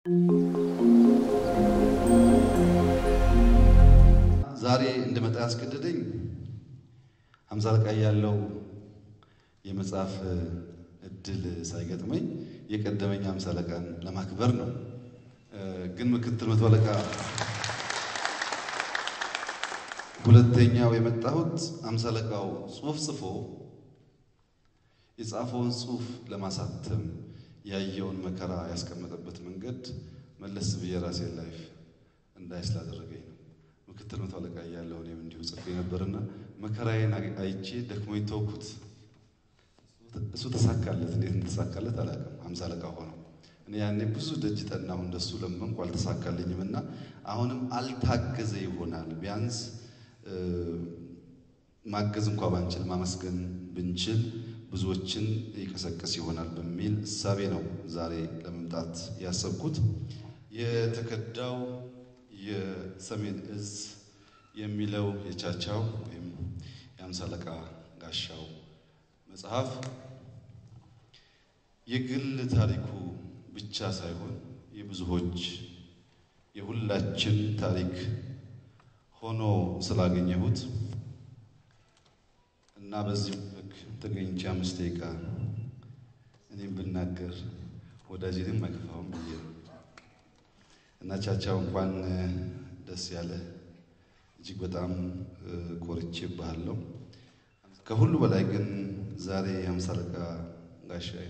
ዛሬ እንድመጣ ያስገደደኝ ሃምሳ አለቃ ያለው የመጽሐፍ እድል ሳይገጥመኝ የቀደመኝ ሃምሳ አለቃን ለማክበር ነው። ግን ምክትል መቶ አለቃ ሁለተኛው የመጣሁት ሃምሳ አለቃው ጽሑፍ ጽፎ የጻፈውን ጽሑፍ ለማሳተም ያየውን መከራ ያስቀመጠበት መንገድ መለስ ብዬ ራሴን ላይፍ እንዳይ ስላደረገኝ ነው። ምክትል መቶ አለቃ እያለሁ እኔም እንዲሁ ጽፌ ነበርና መከራዬን አይቼ ደክሞኝ ተውኩት። እሱ ተሳካለት። እንዴት እንደተሳካለት አላውቅም። ሃምሳ አለቃ ሆነው እኔ ያኔ ብዙ ደጅ ጠናሁ፣ እንደሱ ለመንኩ፣ አልተሳካልኝም እና አሁንም አልታገዘ ይሆናል ቢያንስ ማገዝ እንኳ ባንችል ማመስገን ብንችል ብዙዎችን ይቀሰቅስ ይሆናል በሚል እሳቤ ነው ዛሬ ለመምጣት ያሰብኩት። የተከዳው የሰሜን እዝ የሚለው የቻቻው ወይም የሃምሳ አለቃ ጋሻው መጽሐፍ የግል ታሪኩ ብቻ ሳይሆን የብዙዎች የሁላችን ታሪክ ሆኖ ስላገኘሁት እና በዚህ ልክ ተገኝቼ አምስት ደቂቃ እኔም ብናገር ወዳጄንም አይከፋውም ብዬ ነው እና ቻቻው እንኳን ደስ ያለ እጅግ በጣም ኮርቼ ባለው ከሁሉ በላይ ግን ዛሬ የሃምሳ አለቃ ጋሻዬ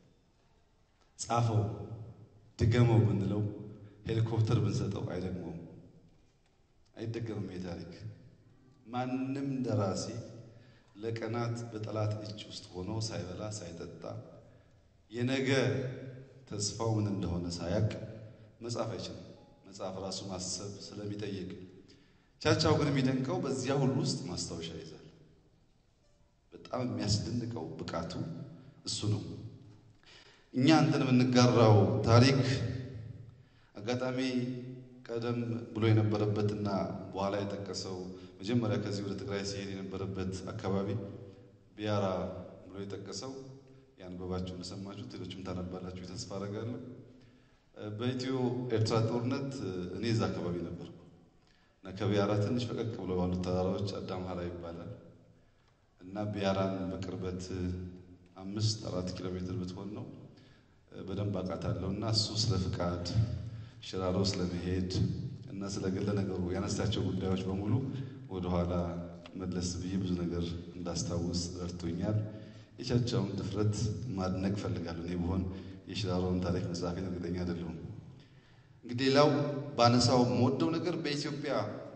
ጻፈው ድገመው ብንለው ሄሊኮፕተር ብንሰጠው አይደግመውም፣ አይደገምም። የታሪክ ማንም ደራሲ ለቀናት በጠላት እጅ ውስጥ ሆኖ ሳይበላ ሳይጠጣ የነገ ተስፋው ምን እንደሆነ ሳያቅ መጻፍ አይችልም። መጽሐፍ ራሱ ማሰብ ስለሚጠይቅ ቻቻው ግን የሚደንቀው በዚያ ሁሉ ውስጥ ማስታወሻ ይዛል። በጣም የሚያስደንቀው ብቃቱ እሱ ነው። እኛ እንትን የምንጋራው ታሪክ አጋጣሚ ቀደም ብሎ የነበረበትና በኋላ የጠቀሰው መጀመሪያ ከዚህ ወደ ትግራይ ሲሄድ የነበረበት አካባቢ ቢያራ ብሎ የጠቀሰው ያንበባችሁ እንደሰማችሁት ሌሎችም ታነባላችሁ ተስፋ አደርጋለሁ። በኢትዮ ኤርትራ ጦርነት እኔ እዛ አካባቢ ነበርኩ እና ከቢያራ ትንሽ ፈቀቅ ብሎ ባሉት ተራራዎች አዳምሃራ ይባላል እና ቢያራን በቅርበት አምስት አራት ኪሎ ሜትር ብትሆን ነው በደንብ አውቃታለሁ እና እሱ ስለ ፍቃድ ሽራሮ ስለመሄድ እና ስለ ገለ ነገሩ ያነሳቸው ጉዳዮች በሙሉ ወደኋላ መለስ ብዬ ብዙ ነገር እንዳስታውስ ረድቶኛል። የቻቻውን ድፍረት ማድነቅ ፈልጋለሁ። እኔ ብሆን የሽራሮን ታሪክ መጽሐፌን እርግጠኛ አይደለሁም። እንግዲህ ሌላው ባነሳው የምወደው ነገር በኢትዮጵያ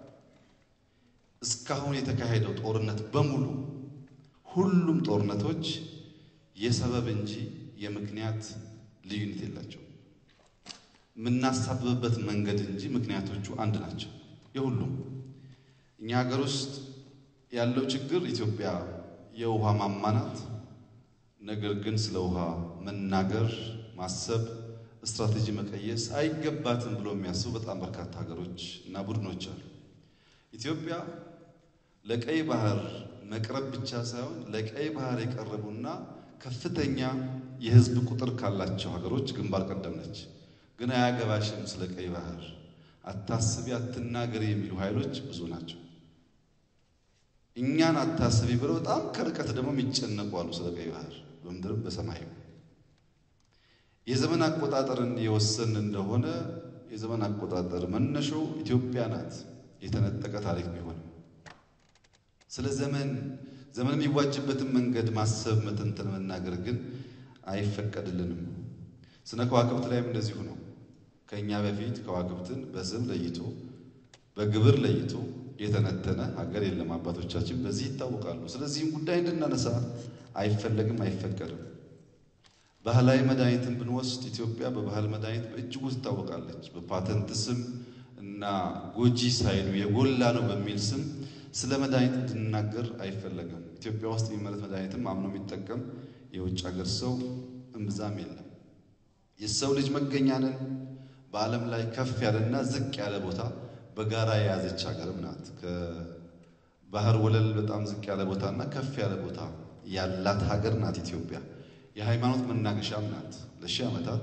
እስካሁን የተካሄደው ጦርነት በሙሉ ሁሉም ጦርነቶች የሰበብ እንጂ የምክንያት ልዩነት የላቸው። የምናሳብብበት መንገድ እንጂ ምክንያቶቹ አንድ ናቸው የሁሉም። እኛ ሀገር ውስጥ ያለው ችግር ኢትዮጵያ የውሃ ማማ ናት። ነገር ግን ስለ ውሃ መናገር፣ ማሰብ፣ ስትራቴጂ መቀየስ አይገባትም ብሎ የሚያስቡ በጣም በርካታ ሀገሮች እና ቡድኖች አሉ። ኢትዮጵያ ለቀይ ባህር መቅረብ ብቻ ሳይሆን ለቀይ ባህር የቀረቡና ከፍተኛ የሕዝብ ቁጥር ካላቸው ሀገሮች ግንባር ቀደም ነች። ግን አያገባሽም ስለ ቀይ ባህር አታስቢ፣ አትናገሪ የሚሉ ኃይሎች ብዙ ናቸው። እኛን አታስቢ ብለው በጣም ከርቀት ደግሞ የሚጨነቁ አሉ ስለ ቀይ ባህር በምድርም በሰማይም። የዘመን አቆጣጠርን የወሰን እንደሆነ የዘመን አቆጣጠር መነሻው ኢትዮጵያ ናት። የተነጠቀ ታሪክ ቢሆንም ስለ ዘመን ዘመን የሚዋጅበትን መንገድ ማሰብ፣ መተንተን፣ መናገር ግን አይፈቀድልንም። ስነ ከዋክብት ላይም እንደዚሁ ነው። ከእኛ በፊት ከዋክብትን በስም ለይቶ በግብር ለይቶ የተነተነ ሀገር የለም። አባቶቻችን በዚህ ይታወቃሉ። ስለዚህም ጉዳይ እንድናነሳ አይፈለግም፣ አይፈቀድም። ባህላዊ መድኃኒትን ብንወስድ ኢትዮጵያ በባህል መድኃኒት በእጅጉ ትታወቃለች። በፓተንት ስም እና ጎጂ ሳይሉ የጎላ ነው በሚል ስም ስለ መድኃኒት እንድናገር አይፈለግም። ኢትዮጵያ ውስጥ የሚመረት መድኃኒትም አምኖ የሚጠቀም የውጭ ሀገር ሰው እምብዛም የለም። የሰው ልጅ መገኛንን በዓለም ላይ ከፍ ያለና ዝቅ ያለ ቦታ በጋራ የያዘች ሀገርም ናት። ከባህር ወለል በጣም ዝቅ ያለ ቦታና ከፍ ያለ ቦታ ያላት ሀገር ናት ኢትዮጵያ። የሃይማኖት መናገሻም ናት። ለሺህ ዓመታት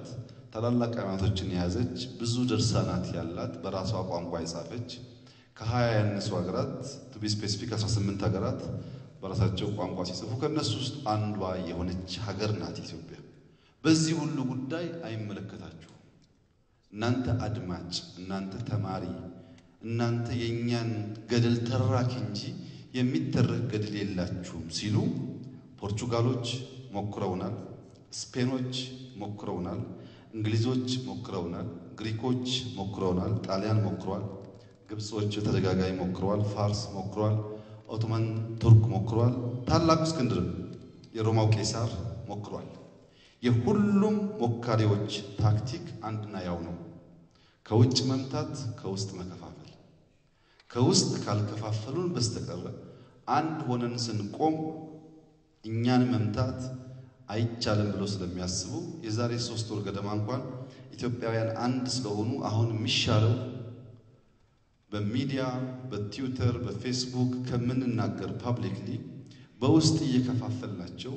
ታላላቅ ሃይማኖቶችን የያዘች ብዙ ድርሳናት ያላት በራሷ ቋንቋ የጻፈች ከሀያ ያነሱ ሀገራት ቱ ቢ ስፔሲፊክ 18 ሀገራት በራሳቸው ቋንቋ ሲጽፉ ከእነሱ ውስጥ አንዷ የሆነች ሀገር ናት ኢትዮጵያ። በዚህ ሁሉ ጉዳይ አይመለከታችሁም። እናንተ አድማጭ፣ እናንተ ተማሪ፣ እናንተ የእኛን ገድል ተራኪ እንጂ የሚተረክ ገድል የላችሁም ሲሉ ፖርቹጋሎች ሞክረውናል፣ ስፔኖች ሞክረውናል፣ እንግሊዞች ሞክረውናል፣ ግሪኮች ሞክረውናል፣ ጣሊያን ሞክረዋል፣ ግብጾች በተደጋጋሚ ሞክረዋል፣ ፋርስ ሞክረዋል፣ ኦቶማን ቱርክ ሞክረዋል፣ ታላቁ እስክንድርም የሮማው ቄሳር ሞክሯል። የሁሉም ሞካሪዎች ታክቲክ አንድና ያው ነው። ከውጭ መምታት፣ ከውስጥ መከፋፈል። ከውስጥ ካልከፋፈሉን በስተቀር አንድ ሆነን ስንቆም እኛን መምታት አይቻልም ብሎ ስለሚያስቡ የዛሬ ሶስት ወር ገደማ እንኳን ኢትዮጵያውያን አንድ ስለሆኑ አሁን የሚሻለው በሚዲያ በትዊተር በፌስቡክ ከምንናገር ፓብሊክሊ በውስጥ እየከፋፈልናቸው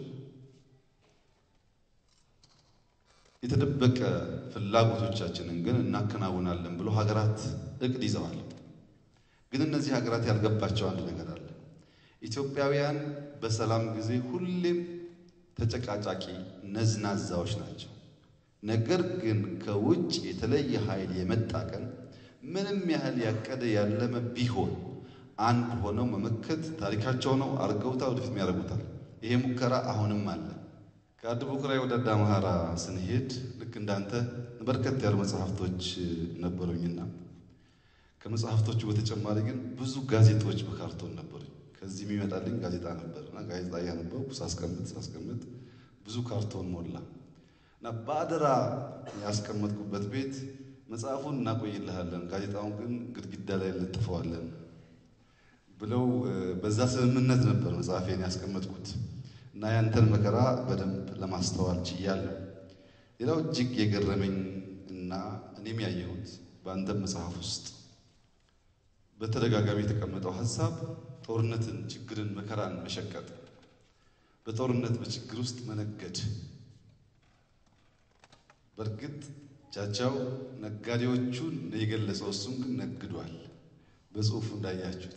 የተደበቀ ፍላጎቶቻችንን ግን እናከናውናለን ብሎ ሀገራት እቅድ ይዘዋል። ግን እነዚህ ሀገራት ያልገባቸው አንድ ነገር አለ። ኢትዮጵያውያን በሰላም ጊዜ ሁሌም ተጨቃጫቂ ነዝናዛዎች ናቸው። ነገር ግን ከውጭ የተለየ ኃይል የመጣ ቀን ምንም ያህል ያቀደ ያለመ ቢሆን አንድ ሆነው መመከት ታሪካቸው ነው። አርገውታ ወደፊት ያደርጉታል። ይሄ ሙከራ አሁንም አለ። ከአድቦክራይ ወደ አዳማሃራ ስንሄድ ልክ እንዳንተ በርከት ያሉ መጽሐፍቶች ነበሩኝና ከመጽሐፍቶቹ በተጨማሪ ግን ብዙ ጋዜጦች በካርቶን ነበሩኝ። ከዚህ የሚመጣልኝ ጋዜጣ ነበር እና ጋዜጣ እያነበብኩ ሳስቀምጥ ሳስቀምጥ ብዙ ካርቶን ሞላ እና በአደራ ያስቀመጥኩበት ቤት መጽሐፉን እናቆይልሃለን፣ ጋዜጣውን ግን ግድግዳ ላይ እንለጥፈዋለን ብለው በዛ ስምምነት ነበር መጽሐፌን ያስቀመጥኩት እና ያንተን መከራ በደንብ ለማስተዋል ችያለሁ። ሌላው እጅግ የገረመኝ እና እኔም ያየሁት በአንተም መጽሐፍ ውስጥ በተደጋጋሚ የተቀመጠው ሀሳብ ጦርነትን፣ ችግርን፣ መከራን መሸቀጥ፣ በጦርነት በችግር ውስጥ መነገድ። በእርግጥ ቻቻው ነጋዴዎቹን የገለጸው እሱም ግን ነግዷል። በጽሁፉ እንዳያችሁት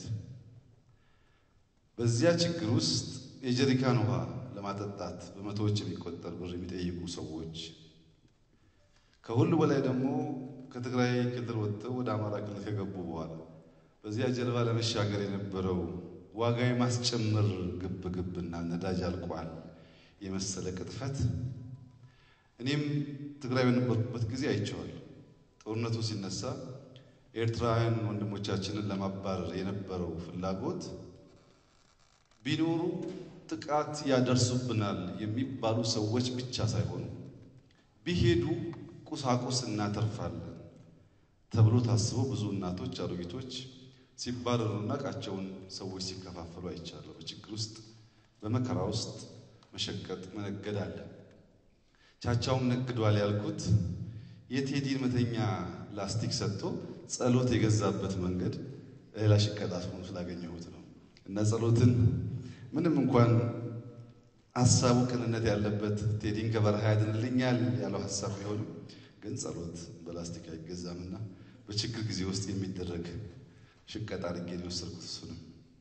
በዚያ ችግር ውስጥ የጀሪካን ውሃ ለማጠጣት በመቶዎች የሚቆጠር ብር የሚጠይቁ ሰዎች፣ ከሁሉ በላይ ደግሞ ከትግራይ ክልል ወጥተው ወደ አማራ ክልል ከገቡ በኋላ በዚያ ጀልባ ለመሻገር የነበረው ዋጋ የማስጨመር ግብ ግብና ነዳጅ አልቋል የመሰለ ቅጥፈት እኔም ትግራይ በነበርኩበት ጊዜ አይቼዋለሁ። ጦርነቱ ሲነሳ ኤርትራውያን ወንድሞቻችንን ለማባረር የነበረው ፍላጎት ቢኖሩ ጥቃት ያደርሱብናል የሚባሉ ሰዎች ብቻ ሳይሆኑ ቢሄዱ ቁሳቁስ እናተርፋለን ተብሎ ታስቦ ብዙ እናቶች፣ አሮጊቶች ሲባረሩና ዕቃቸውን ሰዎች ሲከፋፈሉ አይቻለሁ። በችግር ውስጥ በመከራ ውስጥ መሸቀጥ መነገድ አለ። ቻቻውም ነግዷል ያልኩት የቴዲን መተኛ ላስቲክ ሰጥቶ ጸሎት የገዛበት መንገድ ሌላ ሽቀጣት ሆኖ ስላገኘሁት ነው። እና ጸሎትን ምንም እንኳን ሀሳቡ ቅንነት ያለበት ቴዲን ከበረሃ ያድንልኛል ያለው ሀሳብ ቢሆንም ግን ጸሎት በላስቲክ አይገዛምና በችግር ጊዜ ውስጥ የሚደረግ ሽቀጥ አድርጌ ነው የወሰድኩት። እሱንም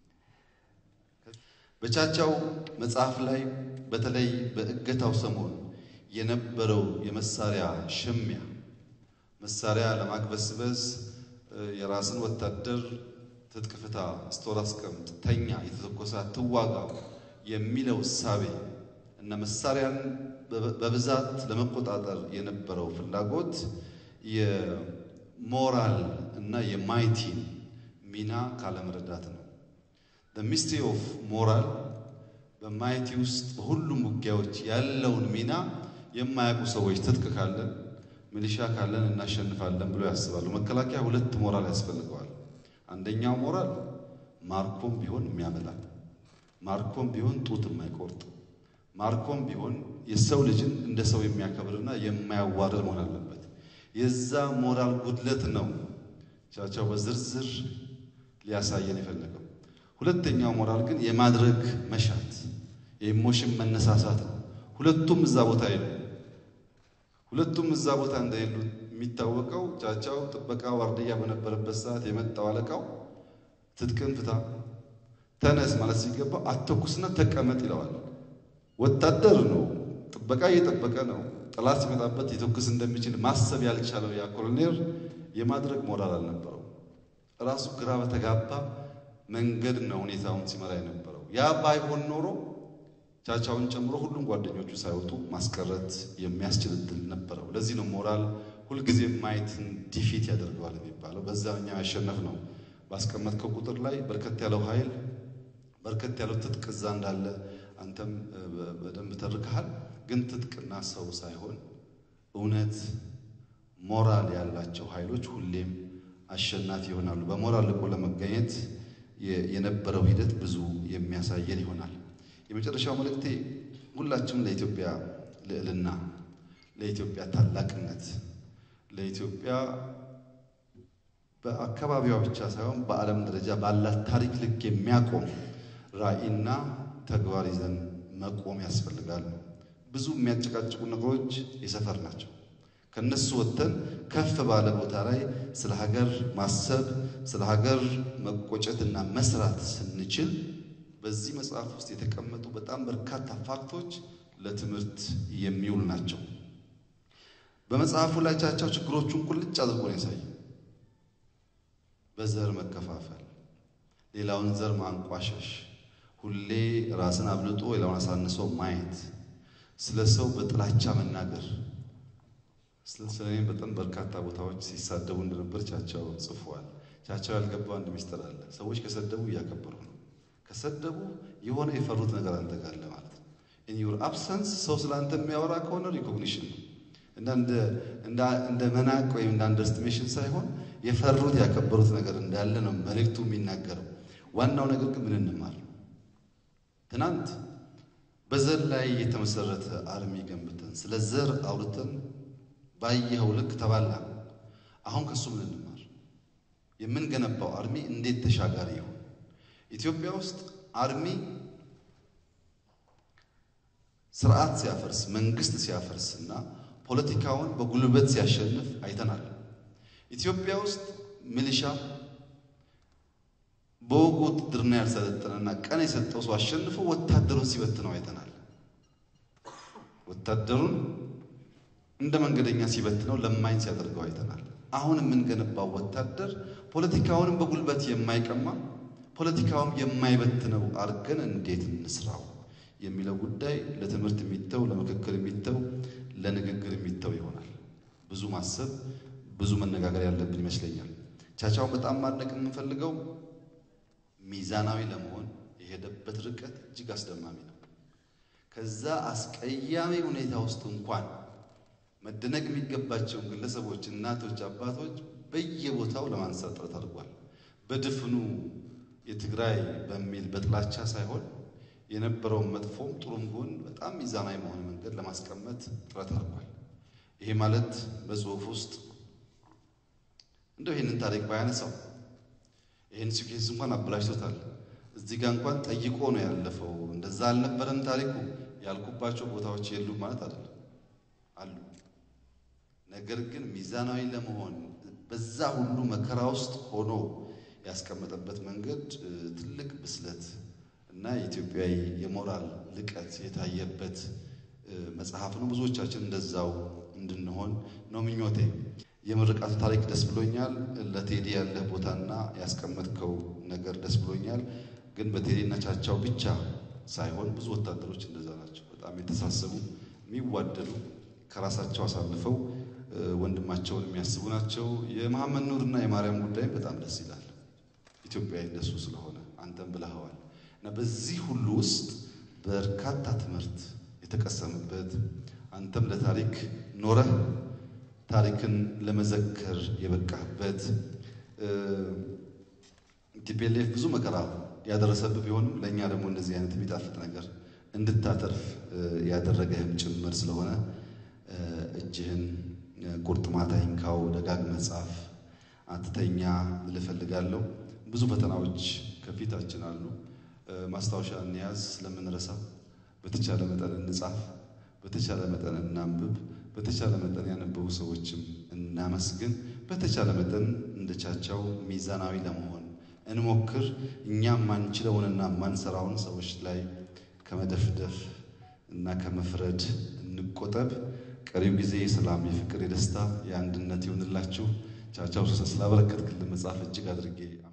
በቻቻው መጽሐፍ ላይ በተለይ በእገታው ሰሞን የነበረው የመሳሪያ ሽሚያ መሳሪያ ለማግበስበስ የራስን ወታደር ትጥቅ ፍታ፣ ስቶር አስቀምጥ፣ ተኛ፣ የተተኮሰ ትዋጋ የሚለው እሳቤ እና መሳሪያን በብዛት ለመቆጣጠር የነበረው ፍላጎት የሞራል እና የማይቲን ሚና ካለመረዳት ነው። ሚስትሪ ኦፍ ሞራል በማይቲ ውስጥ በሁሉም ውጊያዎች ያለውን ሚና የማያውቁ ሰዎች ትጥቅ ካለን ሚሊሻ ካለን እናሸንፋለን ብሎ ያስባሉ። መከላከያ ሁለት ሞራል ያስፈልገዋል። አንደኛው ሞራል ማርኮም ቢሆን የሚያበላ ማርኮም ቢሆን ጡት የማይቆርጥ ማርኮም ቢሆን የሰው ልጅን እንደ ሰው የሚያከብርና የማያዋርድ መሆን አለበት። የዛ ሞራል ጉድለት ነው ቻቻው በዝርዝር ሊያሳየን የፈለገው። ሁለተኛው ሞራል ግን የማድረግ መሻት የኢሞሽን መነሳሳት ነው። ሁለቱም እዛ ቦታ የሉ። ሁለቱም እዛ ቦታ እንደሌሉ የሚታወቀው ቻቻው ጥበቃ ዋርድያ በነበረበት ሰዓት የመጣው አለቃው ትጥቅን ፍታ ተነስ ማለት ሲገባ አተኩስና ተቀመጥ ይለዋል። ወታደር ነው፣ ጥበቃ እየጠበቀ ነው። ጠላት ሲመጣበት ሊተኩስ እንደሚችል ማሰብ ያልቻለው ያ ኮሎኔል የማድረግ ሞራል አልነበረው። ራሱ ግራ በተጋባ መንገድ ነው ሁኔታውን ሲመራ የነበረው። ያ ባይሆን ኖሮ ቻቻውን ጨምሮ ሁሉም ጓደኞቹ ሳይወጡ ማስቀረት የሚያስችል እድል ነበረው። ለዚህ ነው ሞራል ሁልጊዜ ማየትን ዲፊት ያደርገዋል የሚባለው። በዛኛ ያሸነፍ ነው። ባስቀመጥከው ቁጥር ላይ በርከት ያለው ኃይል በርከት ያለው ትጥቅ እዛ እንዳለ አንተም በደንብ ተርከሃል። ግን ትጥቅና ሰው ሳይሆን እውነት ሞራል ያላቸው ኃይሎች ሁሌም አሸናፊ ይሆናሉ። በሞራል ልቆ ለመገኘት የነበረው ሂደት ብዙ የሚያሳየን ይሆናል። የመጨረሻው መልእክቴ ሁላችንም ለኢትዮጵያ ልዕልና፣ ለኢትዮጵያ ታላቅነት፣ ለኢትዮጵያ በአካባቢዋ ብቻ ሳይሆን በዓለም ደረጃ ባላት ታሪክ ልክ የሚያቆም ራዕይና ተግባር ይዘን መቆም ያስፈልጋል። ብዙ የሚያጨቃጭቁ ነገሮች የሰፈር ናቸው። ከነሱ ወጥተን ከፍ ባለ ቦታ ላይ ስለ ሀገር ማሰብ ስለ ሀገር መቆጨትና መስራት ስንችል በዚህ መጽሐፍ ውስጥ የተቀመጡ በጣም በርካታ ፋክቶች ለትምህርት የሚውሉ ናቸው። በመጽሐፉ ላይ ቻቻው ችግሮቹን ቁልጭ አድርጎ ነው ያሳየው። በዘር መከፋፈል፣ ሌላውን ዘር ማንቋሸሽ፣ ሁሌ ራስን አብልጦ ሌላውን አሳንሶ ማየት፣ ስለ ሰው በጥላቻ መናገር ስለ እኔም በጣም በርካታ ቦታዎች ሲሳደቡ እንደነበር ቻቻው ጽፏል። ቻቻው ያልገባው አንድ ሚስጥር አለ። ሰዎች ከሰደቡ እያከበሩ ነው። ከሰደቡ የሆነ የፈሩት ነገር አንተ ጋር አለ ማለት ነው። ኢን ዩር አብሰንስ ሰው ስለ አንተ የሚያወራ ከሆነ ሪኮግኒሽን ነው እና እንደ መናቅ ወይም እንደ አንደርስቲሜሽን ሳይሆን የፈሩት ያከበሩት ነገር እንዳለ ነው መልእክቱ የሚናገረው። ዋናው ነገር ግን ምን እንማር? ትናንት በዘር ላይ የተመሰረተ አርሚ ገንብተን ስለ ዘር አውርተን ባየኸው ልክ ተባላ። አሁን ከሱ ምን እንማር? የምንገነባው አርሚ እንዴት ተሻጋሪ ይሁን? ኢትዮጵያ ውስጥ አርሚ ስርዓት ሲያፈርስ መንግስት ሲያፈርስ እና ፖለቲካውን በጉልበት ሲያሸንፍ አይተናል። ኢትዮጵያ ውስጥ ሚሊሻ በወጉ ውትድርና ያልሰለጠነና ቀን የሰጠው ሰው አሸንፎ ወታደሩን ሲበትነው አይተናል። ወታደሩን እንደ መንገደኛ ሲበትነው ለማኝ ሲያደርገው አይተናል። አሁን የምንገነባው ወታደር ፖለቲካውንም በጉልበት የማይቀማ ፖለቲካውም የማይበትነው አድርገን እንዴት እንስራው የሚለው ጉዳይ ለትምህርት የሚተው ለምክክር የሚተው ለንግግር የሚተው ይሆናል። ብዙ ማሰብ ብዙ መነጋገር ያለብን ይመስለኛል። ቻቻውን በጣም ማድነቅ የምንፈልገው ሚዛናዊ ለመሆን የሄደበት ርቀት እጅግ አስደማሚ ነው። ከዛ አስቀያሚ ሁኔታ ውስጥ እንኳን መደነቅ የሚገባቸውን ግለሰቦች፣ እናቶች፣ አባቶች በየቦታው ለማንሳት ጥረት አድርጓል። በድፍኑ የትግራይ በሚል በጥላቻ ሳይሆን የነበረውን መጥፎም ጥሩም ጎን በጣም ሚዛናዊ በሆነ መንገድ ለማስቀመጥ ጥረት አድርጓል። ይሄ ማለት በጽሁፍ ውስጥ እንደው ይህንን ታሪክ ባያነሳው ይህን ሲኬንስ እንኳን አበላሽቶታል። እዚህ ጋር እንኳን ጠይቆ ነው ያለፈው። እንደዛ አልነበረም ታሪኩ ያልኩባቸው ቦታዎች የሉም ማለት አይደለም፣ አሉ። ነገር ግን ሚዛናዊ ለመሆን በዛ ሁሉ መከራ ውስጥ ሆኖ ያስቀመጠበት መንገድ ትልቅ ብስለት እና የኢትዮጵያዊ የሞራል ልቀት የታየበት መጽሐፍ ነው። ብዙዎቻችን እንደዛው እንድንሆን ነው ምኞቴ። የምርቃቱ ታሪክ ደስ ብሎኛል። ለቴዲ ያለህ ቦታና ያስቀመጥከው ነገር ደስ ብሎኛል። ግን በቴዲና ቻቻው ብቻ ሳይሆን ብዙ ወታደሮች እንደዛ ናቸው። በጣም የተሳሰቡ የሚዋደዱ፣ ከራሳቸው አሳልፈው ወንድማቸውን የሚያስቡ ናቸው። የመሐመድ ኑርና የማርያም ጉዳይም በጣም ደስ ይላል። ኢትዮጵያዊ እንደሱ ስለሆነ አንተም ብለኸዋል እና በዚህ ሁሉ ውስጥ በርካታ ትምህርት የተቀሰመበት አንተም ለታሪክ ኖረህ ታሪክን ለመዘከር የበቃህበት ቲፒኤልኤፍ ብዙ መከራ ያደረሰብህ ቢሆንም ለእኛ ደግሞ እንደዚህ አይነት የሚጣፍጥ ነገር እንድታተርፍ ያደረገህም ጭምር ስለሆነ እጅህን ቁርጥማት አይንካው፣ ደጋግመህ ጻፍ፣ አትተኛ ልልህ እፈልጋለሁ። ብዙ ፈተናዎች ከፊታችን አሉ። ማስታወሻ እንያዝ፣ ስለምንረሳ በተቻለ መጠን እንጻፍ፣ በተቻለ መጠን እናንብብ። በተቻለ መጠን ያነበቡ ሰዎችም እናመስግን። በተቻለ መጠን እንደ ቻቻው ሚዛናዊ ለመሆን እንሞክር። እኛም ማንችለውንና ማንሰራውን ሰዎች ላይ ከመደፍደፍ እና ከመፍረድ እንቆጠብ። ቀሪው ጊዜ የሰላም፣ የፍቅር፣ የደስታ፣ የአንድነት ይሆንላችሁ። ቻቻው ስላበረከትክልን መጽሐፍ እጅግ አድርጌ